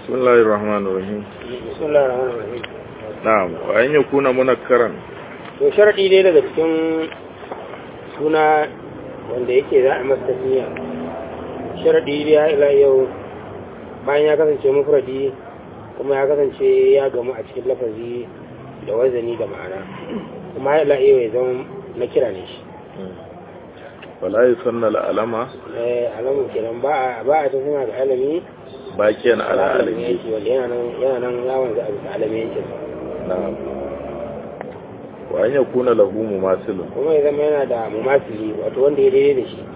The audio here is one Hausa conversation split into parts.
بسم الله الرحمن الرحيم بسم الله الرحمن الرحيم نعم وأن يكون منكرا to sharadi dai daga cikin suna wanda yake za a masa tafiya sharadi dai ya ila yau bayan ya kasance mufradi kuma ya kasance ya gamu a cikin lafazi da wazani da ma'ana kuma ya ila yau ya zama na kira ne shi ولا يسن العلم eh alamun kenan ba a ba a tafiya ga alami باكيا على alamin علمه yake wanda yana nan yana nan yawon za a bisa alamin yake نعم وأن يكون له مماثل kuma ya zama yana da mumasili wato wanda ya daidai da shi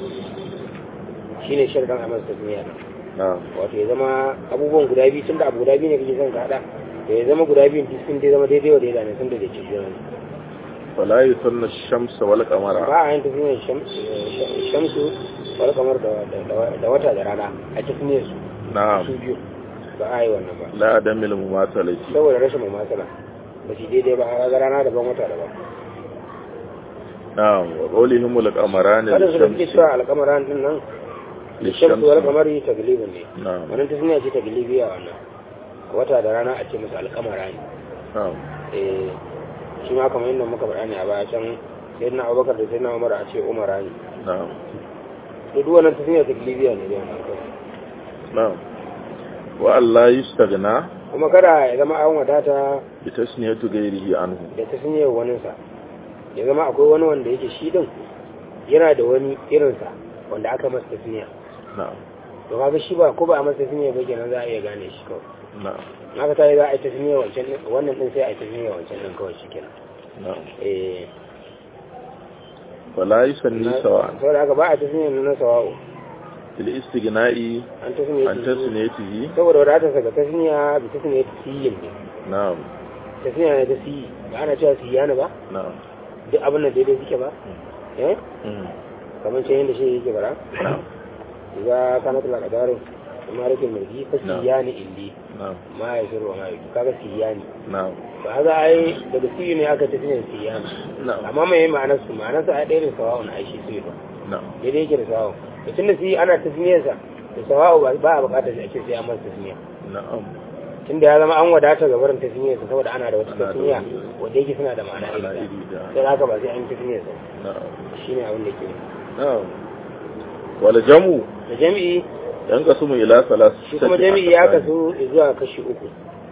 shine sharadin a masa tafiya نعم wato ya zama abubuwan guda biyu tun da abu guda biyu ne kake son ka hada to ya zama guda biyun duk sun dai zama daidai wa daidai ne sun da dace juna ne ولا يسن الشمس والقمر ba a yin tafiyar shamsu wani kamar da wata da rana a tafiyar su نعم su biyu ba a yi wannan ba لا عدم المماثلة saboda rashin mamasala ba shi daidai ba a ga rana daban wata daban نعم وقولهم القمران kada su da suke للشمس cewa alkamaran din nan shamsu wani kamar yi taglibin ne نعم wannan tafiya ce taglibi a wannan wata da rana a ce musu alkamara ne نعم eh shi ma kamar yadda muka faɗa ne a baya can sai na abubakar da sai na umar a ce umara ne نعم da duk wannan tafiya ta libya ne da wannan kawai نعم وأن لا يستغنى kuma kada ya zama an wadata بتسنية غيره عنه da ta sanya waninsa ya zama akwai wani wanda yake shi din yana da wani irinsa wanda aka masa tafiya نعم to kaga shi ba ko ba a masa tafiya ba kenan za a iya gane shi kawai نعم haka ta yi za a yi tafiya wancan din wannan din sai a yi tafiya wancan din kawai shi kenan نعم eh ولا يسني سواء saboda haka ba a tafiya na sawa'u في الاستغناء an tafiya عن تسنيته saboda wadatarsa ga tasniya bi tasniya ta siyin ne نعم tasniya ne ta siyi ba ana cewa siyana ba نعم duk abin da daidai suke ba eh مم. kamar ce yadda shi yake bara نعم za ka na tula kadarin kuma rikin mulki fa Na'am. siyani indi نعم ma ya shiru ma ya kaga siyani نعم ba haka ai daga siyi ne aka tasniya siyani نعم amma mai ma'anar su ma'anar sa ai ɗaya da sawa'un ai shi siyi ba نعم daidai yake da sawa'un da tun da siyi ana tasniyarsa da sawa'u ba ba a buƙatar shi ake sai an masa tasniya نعم tunda ya zama an wadata ga barin tasniyar sa saboda ana da wata Ana da tasniya wani- wanda yake suna da ma'ana ma'ana iri iri ɗaya. ɗaya. sai haka ba sai an yi tasniyar sa نعم shine abin da ke نعم والجمع da jami'i ينقسم إلى ثلاث shi kuma jami'i ya kasu zuwa kashi uku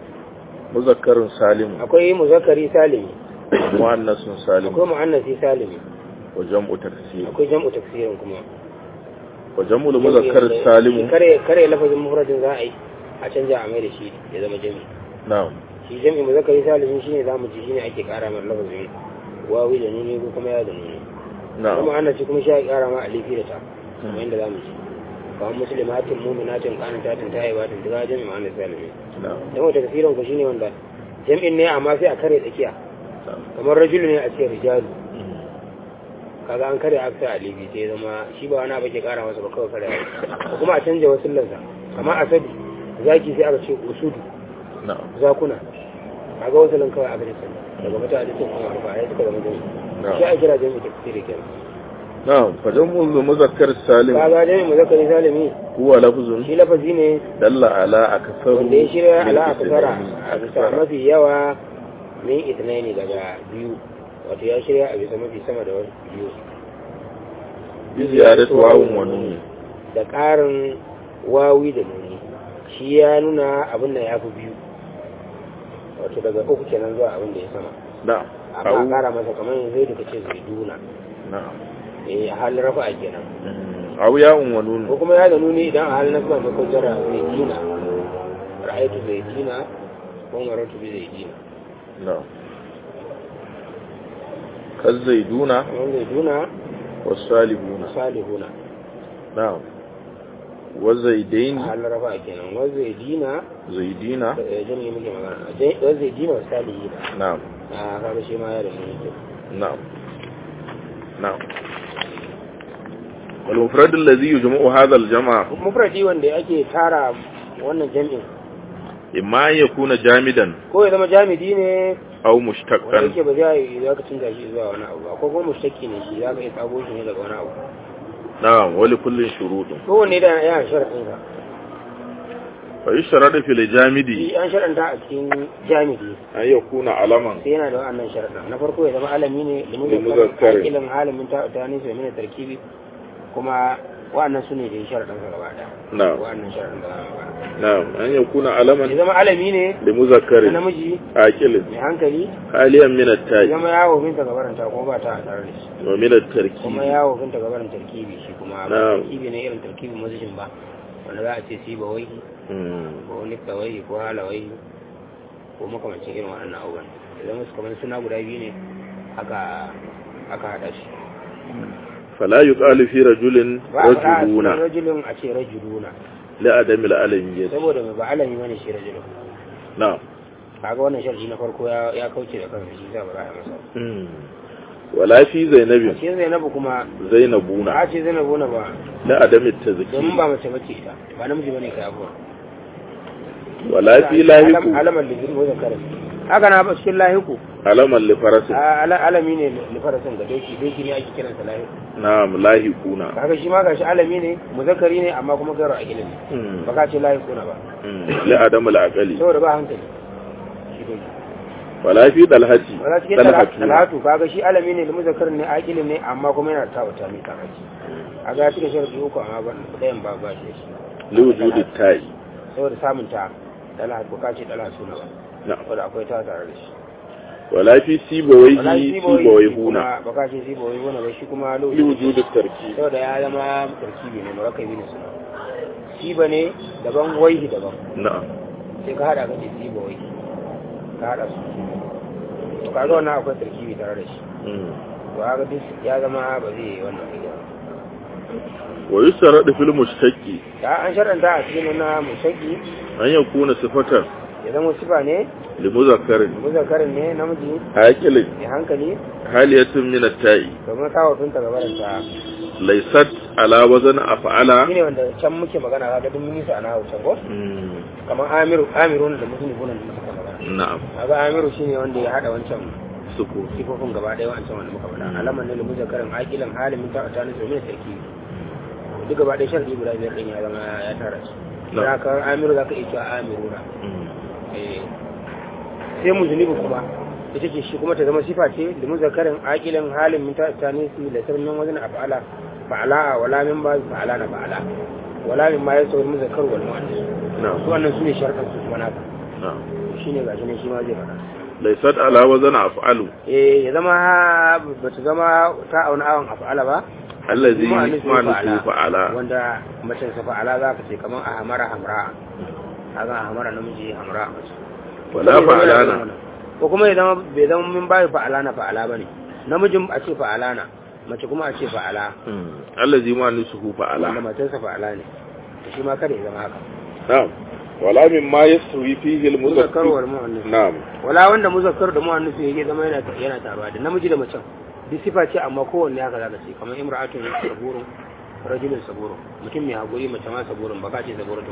مذكر سالم akwai muzakkari salimi مؤنث سالم akwai mu'annasi salimi وجمع تكسير akwai jam'u tafsirin kuma وجمع المذكر السالم kare kare lafazin mufradin za a yi a canja a mai da shi ya zama jami'i نعم shi jami'i muzakkari salimi shine zamu ji shine ake kara mai lafazin wawi da nuni ko kuma ya da nuni kuma نعم mu'annasi kuma shi ya kara ma alifi da ta kamar yadda zamu ji kamar muslimatin mu'minatin qanitatin tayyibatin duka jami'i mu'annas salimi نعم dan wata tafsirin ku shine wanda jami'in ne amma sai a kare tsakiya نعم kamar rajulu ne a ce rijalu مم. kaga an kare aksa a libi sai zama shi ba wani abu ke kara masa ba kawai kare ko kuma a canja wasu lansa kamar asadi zaki sai aka ce usudu نعم zakuna kaga wasu lan kawai aka ce daga mata a cikin kuma arba ya suka zama jami'i نعم shi a kira jami'i tafsiri kenan نعم فجمع المذكر السالم kaga jami'i muzakkari salimi هو لفظ shi lafazi ne دل على أكثر wanda ya shirya من ala a kasara اثنين. a bisa أكثر. mafi yawa min itinaini daga biyu wato ya shirya a bisa mafi sama da wasu biyu بزيادة واو ونون da ƙarin wawi da nuni shi ya nuna abin da ya fi biyu wato daga uku kenan zuwa abin da ya sama نعم amma a أو ƙara masa kamar yanzu zai duka ce zai duna نعم eh a halin rafa a kenan مم. أو ياء ko ونون kuma ya da nuni idan a halin nasba ne ko jara zai dina ra'aytu zai dina ko maratu bi zai dina نعم كالزيدون kamar zai duna والصالحون salihuna نعم والزيدين a halin rafa a kenan wa zai dina زيدين eh, jami'i muke magana wa zai dina wa salihina نعم a kaga shi ma ya da nuni ke نعم نعم والمفرد الذي يجمع هذا الجمع mufradi wanda ake tara wannan jami'in إما أن يكون جامدا ko ya zama jamidi ne أو wanda مشتقا yake ba za yi za ka canza shi zuwa wani abu ba ko kuma mushtaki ne shi za ka iya tsago shi ne daga wani abu نعم ولكل شروط kowanne da yana sharaɗin sa fa yushradu fil jamidi shi an sharanta a cikin jami'i an yakuna alaman sai yana da wannan sharaɗa na farko ya zama alami ne da muzakkar. muzakkar ilin halimin ta ta ne sai mina tarkibi kuma wa'annan su ne da ya sharaɗan sa gaba da na'am wa'annan sharaɗan da za a na'am an yakuna ya alaman zama alami ne li muzakkari na namiji aqilin mai hankali haliyan min ya at-ta'i zama yawo binta gabaranta kuma ba ta a tare da shi wa min at-tarkib kuma yawo binta gabarin tarkibi shi kuma ba Na'am. tarkibi ne irin tarkibin mazishin ba wanda za a ce si ba wai Mm. ko nifta wai ko hala wai ko makamancin irin waɗannan abubuwan idan wasu kamar suna guda biyu ne aka aka haɗa shi fala yuqalu fi rajulin ba a faɗa a cikin rajuluna rajulun a ce rajuluna li adami al-alamiyyah saboda mai ba alami bane shi rajulun na'am kaga wannan sharhi na farko ya ya kauce da kansa shi za ba za a yi masa Mm. wala fi a zainabin ce zainabu kuma zainabuna a ce zainabu na ba li adami at-tazkiyah domin ba mace bace ita ba namiji bane kai abuwa wala fi lahiku alamar da zirgo da kare haka na ba cikin lahiku alaman li farasin a- ala- alami ne lifarasin ga doki doki ne ake kiransa lahiku na'am lahikuna kaga shi ma gashi alami ne muzakkari ne amma kuma garo a gilin Mm. ba ka ce lahiku na ba Mm. li adami al-aqali saboda ba hankali shi doki wala fi dalhati wala cikin talatu kaga shi alami ne da muzakkarin ne aqilin ne amma kuma yana tawata mai karaci a ga cikin sharadi uku amma ban dayan ba ba shi da shi li wujudi ta'i saboda samun ta talhat ko kace talhat suna ba na'am saboda akwai ta tare da shi wala fi wala sibawayhi sibawai sibawayhuna kuma ba kace sibawai huna ba shi kuma li lokaci wujudi tarkib saboda ya zama tarkibi ne marakabi ne suna siba ne daban waihi daban na'am sai ka hada kace sibawai ka hada su to kaga wannan akwai tarkibi tare da shi Mm. to haka duk ya zama ba zai yi wannan aiki ba wa yusradu fil mushtaqi ya an sharanta a cikin na musaki an yakuna sifatan ya zama sifa ne li muzakkarin muzakarin ne namiji aqilin mai hankali haliyatun min at-ta'i domin kawo tunta gabaranta laysat ala wazn af'ala shi ne wanda can muke magana kaga duk mun yi su a nahawu can ko Mm. kamar amiru amirun da musulmi gunan da muka magana na'am kaga amiru shine wanda ya hada wancan suku sifofin gaba ɗaya wancan wanda muka faɗa alaman ne da muzakarin aqilan halimin ta ta ne domin sarki duk gaba ɗaya sharadi guda biyar din ya zama ya tara su Na. da ka amiru zaka iya cewa amiruna Mm. eh sai muzunibi kuma ita ce shi kuma ta zama sifa ce da muzakarin aqilan halin min ta ta ne su da sarmin wajen af'ala fa'ala wala min ba fa'ala na fa'ala wala min ma yasawul muzakkar wal mu'annas su na'am wannan su ne sharɗan su kuma naka na'am shi ne gashi ne shi ma zai faɗa laysat ala wazn af'alu eh ya zama ba ta zama ta auna awon af'ala ba allazi Mu'annas ne ma'anusu fa'ala wanda mace sa fa'ala za ka ce kamar a hamara hamra kaga a hamara namiji hamra mace wala fa'alana ko kuma ya zama bai zama min bayi fa'alana fa'ala bane namijin a ce fa'alana mace kuma a ce fa'ala Mm. allazi ma'anusu wanda fa'ala matarsa fa'ala ne to shi ma kada ya zama haka na'am wala mimma yaswi fihi muzakkar wal al-muzakkar mu'annas na'am wala wanda muzakkar da mu'annas yake zama yana yana taruwa da namiji da macen duk sifa ce amma kowanne haka zaka ce kamar imra'atun saburun rajulun saburun mutum mai hakuri mace ma saburun ba ka ce saburun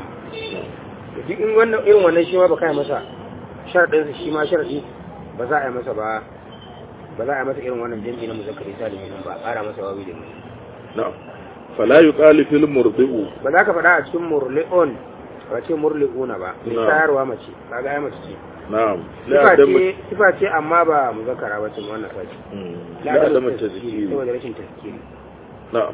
to duk in wannan irin wannan shi ma ba kai masa sharadin sa shi ma sharadi ba za a yi masa ba ba za a yi masa irin wannan jami'i na muzakkari salimi nan ba a ƙara masa wawi da mu na'am fala yuqalu fil murdi'u ba za ka faɗa a cikin murli'un ba ce murli'una ba mai Na'am. sayarwa mace kaga ai mace ce na'am la sifa adam ce sifa ce amma ba muzakkara ba ce wannan sace Mm. la la adam adam tazkiri tazkiri saboda rashin tazkiri na'am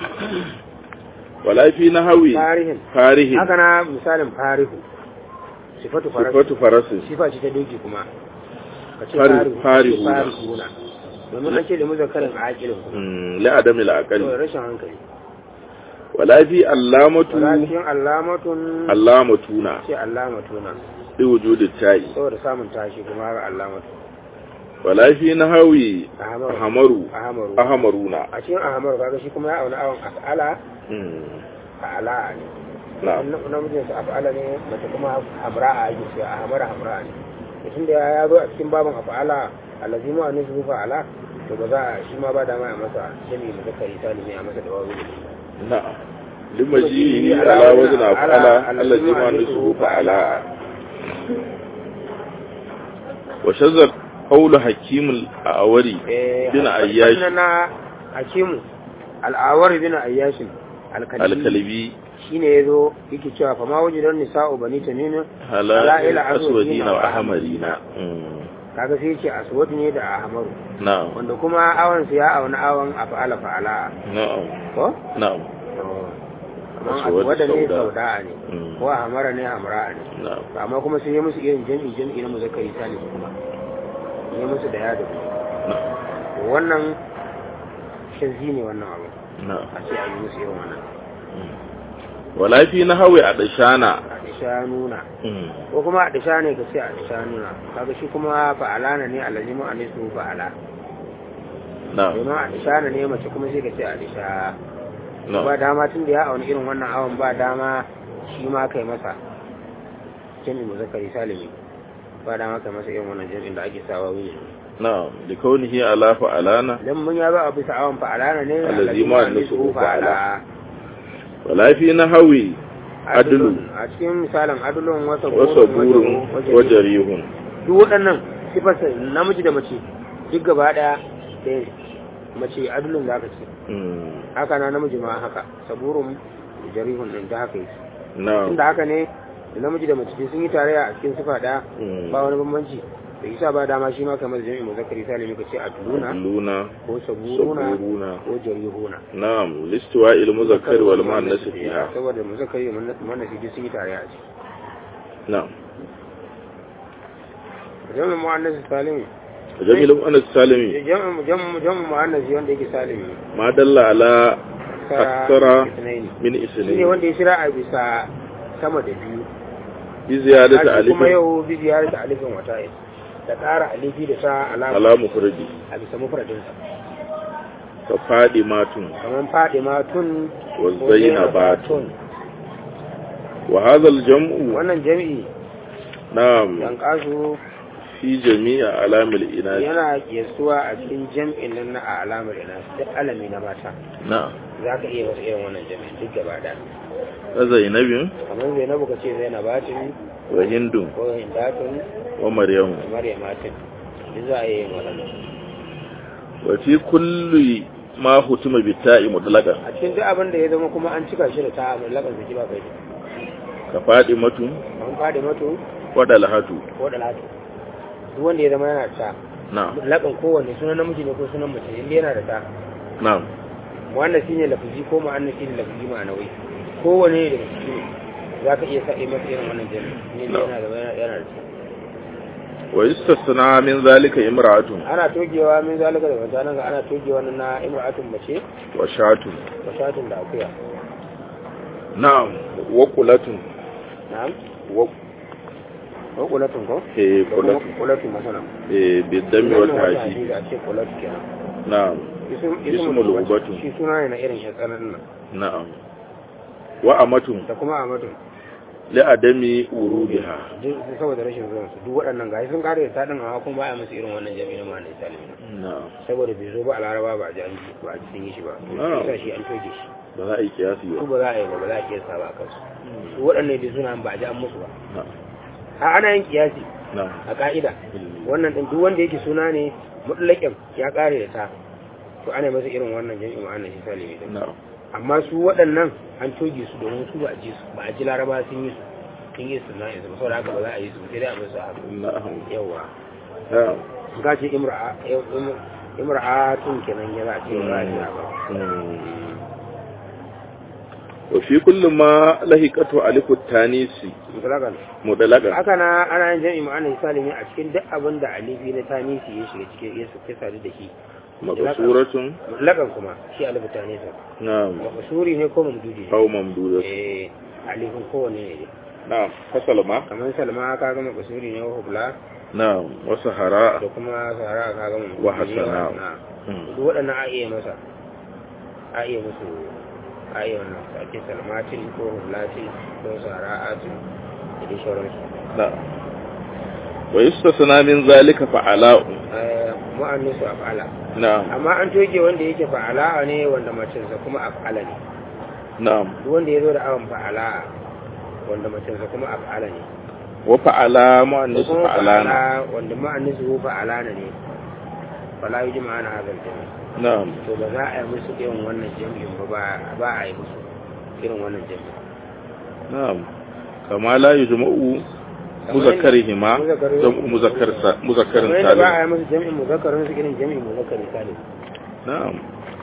wala fi nahwi tarihin farihin haka na misalin farihu sifatu farasu sifatu farasin sifa ce ta doki kuma ka ce Fari- farihu farihuna. farihuna domin an ce da muzakarin aqilin kuma Mm. la adam al aqali saboda rashin hankali wala fi allamatu walakin allamatun allamatuna ce allamatuna bi wujudi ta'i saboda samun tashi kuma haka allamatu wala fi nahwi ahamaru ahmaru ahamaru ahmaruna a cikin ahamaru kaga shi kuma ya auna awon af'ala Mm. fa'ala ne na'am na namijin sa af'ala ne mace kuma hamra a ake cewa a hamara hamra ne mutum da ya zo a cikin babin af'ala allazi ma ne su fa'ala to ba za a shi ma ba da ma a masa jami da zakari salimi a masa da wawu na'am limaji ala wazna fa'ala allazi ma nusu fa'ala wa shazzar qawlu hakim al-awari bin ayyash na hakimu al'awar bin ayyashin alkalbi al-kalbi shine yazo yake cewa fa ma wajidan nisa'u bani tamim hala'il aswadina wa ahmarina Mm. kaga sai yace aswad ne da ahmaru na'am wanda kuma awan su ya auna awan af'ala fa'ala na'am ko na'am kaman Aswad aswad ne sauda. sauda ne Mm. ko ahmara ne hamra ne na'am amma kuma sai ya musu irin jami'i jami'i na muzakkari salim kuma ya musu da yado na'am wannan shazzi ne wannan abu na'am a ce a yi musu irin wannan wala fi nahwi adashana a disha nuna Mm. ko kuma a disha ne ka ce a disha nuna kaga shi kuma fa'alana ne alazimu a nisu fa'ala na'am domin a disha ne mace kuma sai ka ce a disha ba na'am dama tun da ya auni irin wannan awon ba dama shi ma kai masa jami'in muzakkari salimi ba dama kai masa irin wannan jami'in da ake sawa wuni na'am da kaunihi ala fa'alana idan mun ya ba a bisa awon fa'alana ne Allazimu an nisu fa'ala wala fi nahwi adlu a cikin misalin adulun wasa wasa burun wajarihun duk waɗannan sifarsa namiji da mace duk gaba ɗaya ɗaya ne. mace adulun da aka ce Mm. haka na namiji ma haka saburun da jarihun ɗin da haka yi na'am tunda haka ne da namiji da mace sun yi tarayya a cikin sifa ɗaya Mm. ba wani bambanci da isa ba dama shi ma kamar jami'in muzakkari salimi ka ce aduluna adluna ko saburuna saburuna ko jarihuna na'am listiwa il muzakkar wal muannas fiha saboda muzakkari da muannas duk sun yi tarayya a ciki na'am jami'in muannas salimi jamil muannas salimi jami'in jami'in muannas wanda yake salimi ma dalla ala aksara isnaini min shi ne isnin wanda ya shira a bisa sama da biyu bi ziyadati Kashi kuma alif yau bi ziyarar alifin wata da ƙara alifi da ta alama ala mufradi a bisa mufradinsa ka fadi matun kamar faɗi matun wa zainabatun wa hadha al jam'u wannan jami'i na'am dan kasu fi jami'a alamil inas yana kiyasuwa a cikin jam'in nan na a alamar ina duk alami na mata na'am za ka iya masa irin wannan jami'in duk gaba da wa zainabin kamar zainabu ka ce zainabatin wa hindun ko hindatun wa maryamu da maryamatin duk za a iya yin waɗannan wa fi kulli ma hutuma bi ta'i mutlaqan a cikin duk abin da ya zama kuma an cika shi da ta abin lakan saki ba kai ka fadi matun an faɗi mato wa dalhatu ko da latu duk wanda ya zama yana da ta na'am lakan kowanne sunan namiji ne ko sunan mace inda yana da ta na'am wannan shine lafazi ko ma'anna shine lafazi ma'anawi kowanne da shi za ka iya sa yi masa irin wannan jami'i ne No. yana da yana yana da ta wa yustasna min zalika imra'atun ana togewa min zalika da wata nan ga ana togewa nan na imra'atun mace wa shatun mashatun da akuya na'am wa qulatun na'am wa ko kulatun ko eh da kuma qulatun kulatun masana eh bi dammi wa Wannan wata taji hadisi a ce kulatu kenan na'am Ism- Ismul ismul ubatu. shi suna ne na irin ya tsananin nan na'am wa amatun da kuma amadu li adami urubiha duk saboda rashin zuwan su duk waɗannan gashi sun kare da tadin amma kuma ba a musu irin wannan jami'i na ma'anar salimi na'am saboda bai zo ba a laraba ba a ji an ji ba a ji sun yi shi ba Ah. sa shi an toge shi ba za a yi kiyasi su ba ba za a yi ba ba za a kiyasta ba a kansu su waɗannan bai suna ba a ji an musu ba na'am a ana yin kiyasi na'am a ka'ida wannan ɗin duk wanda yake suna ne mutlaƙin ya ƙare da ta to ana masa irin wannan jami'i ma'anar shi salimi din na'am amma su waɗannan an toge su domin su ba a ji su ba a ji laraba sun yi su sun yi su na yanzu ba saboda haka ba za a yi su sai dai a musu haka na'am yawa na'am ga ce imra'a im- imra'atun kenan ya za a ce ba a ji ba wa fi kulli ma lahiqatu alifu tanisi mutlakan mudalaga haka na ana yin jami'i ma'ana salimi a cikin duk abin da alifi na tanisi ya shiga cikin ya ya sadu da shi maqsuratun mutlakan kuma shi alifu tanisa na'am makasuri ne ko mamdudi ne aw mamdudat eh alifin kowanne ne dai na'am fasalma kamar salma ka gama kasuri ne wa hubla na'am wa sahara da kuma sahara ka gama Wa hasana. duk waɗannan a iya masa a iya musu a iya wannan a ce salmatin ko hublatin ko sahara'atin da dai sauransu na'am wa yustasna min zalika fa'ala'u mu'annisu af'ala na'am amma an toge wanda yake fa'ala ne wanda macinsa kuma af'ala ne na'am duk wanda ya zo da awon fa'ala wanda macinsa kuma af'ala ne wa fa'ala da mu'annis kuma fa'alana fa'ala wanda ma'annisu fa'ala ne fala yi jima'a na hazar jami'i na'am to ba za a yi musu irin wannan jami'in ba ba- ba a yi musu irin wannan jami'in na'am kama la yujma'u muzakkarihima jam'u muzakkar sa muzakkarin kamar yadda ba a salim yi musu jami'in muzakkarin su irin jami'in muzakkarin salim na'am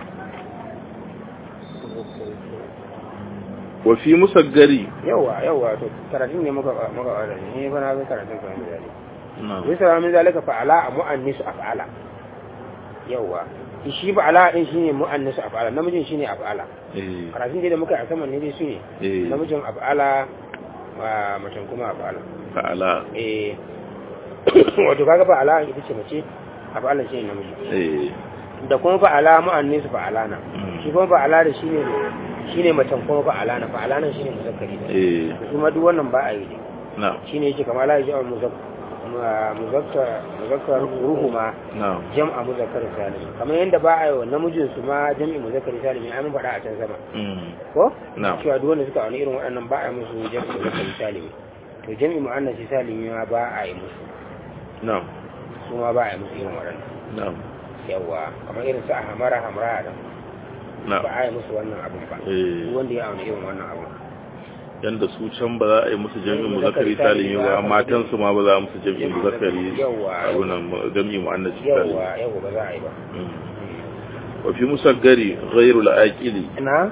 wa fi musaggari yawa yawa to karatun ne muka muka wada ne ne bana ga karatun kan misali na'am bisa min zalika fa'ala a mu'annisu af'ala yawa shi fa'ala din shine mu'annisu af'ala namijin shine af'ala eh karatun dai da muka yi a saman ne dai shine eh namijin af'ala wa macen kuma af'ala fa'ala eh wato kaga fa'ala ita ce mace af'ala shine namiji eh da kuma fa'ala mu'annisu fa'ala na mm, shi kuma fa'ala da shine shine macen kuma fa'ala na fa'ala nan shine muzakkari ne eh kuma duk wannan ba a yi ne na'am shine yake kamar la yaji muzakkar muzakkar muzakkar ruhuma na'am jam'a muzakkar salim kamar yanda ba a yi wa namijin su ma jam'i muzakkar salim ai mun faɗa a can sama mm, ko na'am cewa duk wanda suka wani irin waɗannan ba a yi musu jam'i muzakkar salim to jam'i mu'annas salim ma ba a yi musu na'am su ma ba a yi musu irin waɗannan na'am yawa kamar irin su a hamara hamra da ba na'am a yi musu wannan abun ba eh duk wanda ya auna irin wannan abun yanda su can ba za a yi musu jami'in muzakkari salimi ba matan su ma ba za a musu jami'in muzakkari yawa abunan jami'in mu'annas yawa salimi yawa ba za a yi ba Mm. wa fi musaggari ghairul aqili ina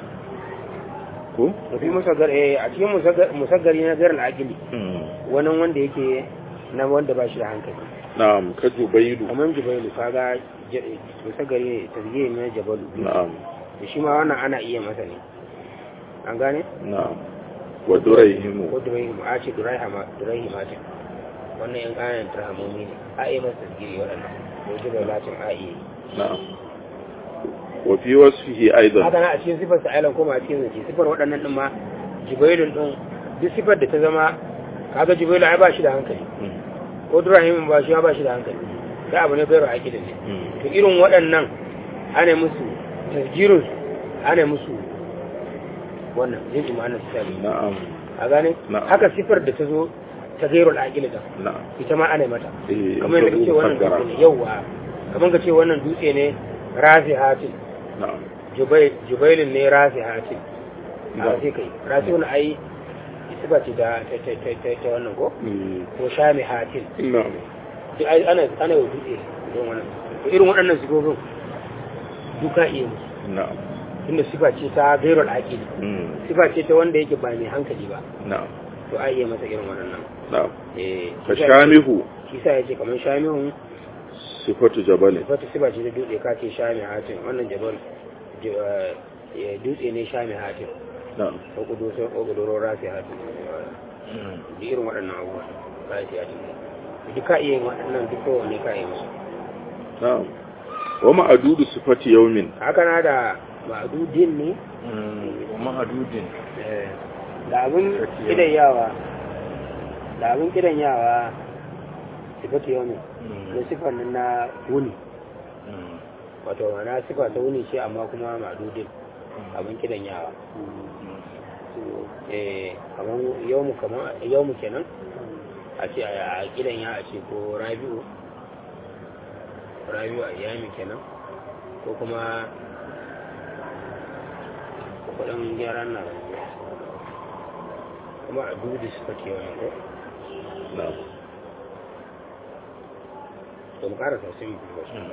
ko da fi musaggar eh a cikin musaggar- musaggari na garin akili Mm. wani wanda yake na wanda ba shi da hankali na'am ka jubailu kamar jibailu kaga j- musaggari ne tasgiye ne na jabalu na'am da shi ma wannan ana iya masa ne an gane na'am wa duraihimu ko duraihimu a ce duraihimatin wannan yan ƙananan turhamomi ne a iya masa tasgiri waɗannan ko jibailatin a iya yi na'am wa fi wasfihi aidan haka na a cikin sifar sa'ilan koma a cikin zance sifar waɗannan ɗin ma jibailun ɗin duk sifar da ta zama kaga jibailu ai ba shi da hankali Mm. ko durahimin ba shi ma ba shi da hankali da abu ne bai ra akidin ne Mm. to irin waɗannan ana musu tasgirin su ana musu wannan jin imanin su sami na'am a gane Na'am. haka sifar da ta zo ta gairul akili da na'am ita ma ana mata eh kamar yadda kace wannan musaggara. dutse ne yauwa kamar ka ce wannan dutse ne rafi hatin na'am jubail jubailin ne rafi hatin a Na'am. sai kai rafi wani ai sifa ce da ta ta ta ta ta wannan ko Mm. ko shami hatin na'am duk ai ana ana wa dutse don wannan to irin waɗannan sifofin duka iya musu na'am tunda sifa ce ta gairul aqili Mm. sifa ce ta wanda yake ba mai hankali ba na'am to ai iya masa irin waɗannan na'am eh fa shamihu shi sa yace kamar shamihun sifatu jabalin wata sifa ce ta dutse ka ce shami hatin wannan jabal j- eh, dutse ne shami hatin na'am ko kudu sai ko kuduro rafi hatin da irin waɗannan abubuwa rafi hatin duk ka iya yin waɗannan duk kowanne ka iya musu na'am wa ma'adudu sifati yawmin haka na da ma'adudin ne ma'adudin eh, da abin kidan yawa da abin kidan yawa sifatu yau ne da sifar nan na wuni wato na sifa ta wuni ce amma kuma ma'adudin abin kidan yawa eh kamar yawmu kamar yawmu kenan a ce a kidan ya a ce ko rabi'u rabi'u a yami kenan ko kuma kudin gyaran na kuma a dudu suka ce wani ko na'am to mu karasa sun yi kuma shi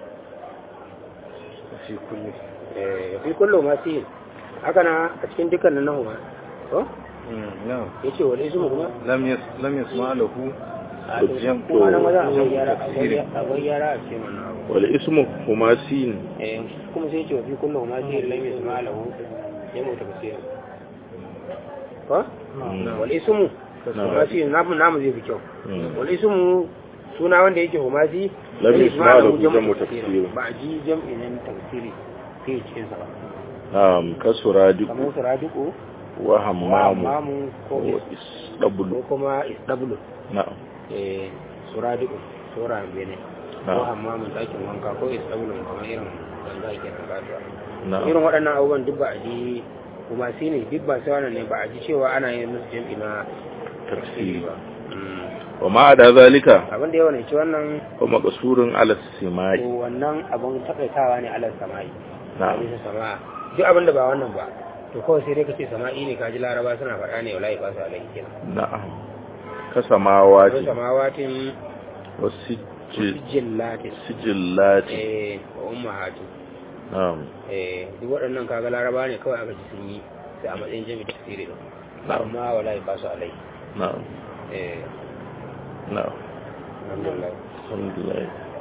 fi kulli eh fi kullu ma fi haka na a cikin dukkanin nahu ma ko na'am yace wani ismu kuma lam yas lam yasma lahu a to Jam- kuma nan wajen akwai jam- yara tafsiri. akwai yara a cikin wannan abu wal ismu humasin eh kuma sai yace wa fi kullu ma fi lam yasma lahu yamu tafsir ko Na'am. wal ismu Na'am. humasi namu namu zai fi kyau Mm. wal ismu suna wanda yake humasi Lam lam yasma yasma lahu lahu jam'u jam'u tafsir tafsir. ba a ji jam'i nan tafsiri sai cikin sa ba na'am kasuradiku kamar su radiku wa hammamu mamu ko wa ko isdabulu kuma isdablu na'am eh su radiku sura bene ko Na'am. hammamun ɗakin wanka ko isdablu kamar irin ganga ke nan kasuwa na'am irin waɗannan abubuwan duk ba a ji kuma shi ne duk ba sai wannan ne ba a ji cewa ana yin musu jam'i na tafsiri ba Mm. wa ma da zalika abin da yawa ne ci wannan fa maqsurun ala simai to wannan abin takaitawa ne alal sama'i a na'am bisa sama duk abin da ba wannan ba to kawai sai dai ka ce sama'i ne kaji laraba suna faɗa ne wallahi ba su alaihi kenan na'am ka samawati wasu samawatin wasu jillatin sijillati eh wa ummahatin na'am eh duk waɗannan kaga laraba ne kawai aka ji sun yi sai a matsayin jami'i tafsiri din na'am amma wallahi ba su alaihi na'am eh na'am alhamdulillah alhamdulillah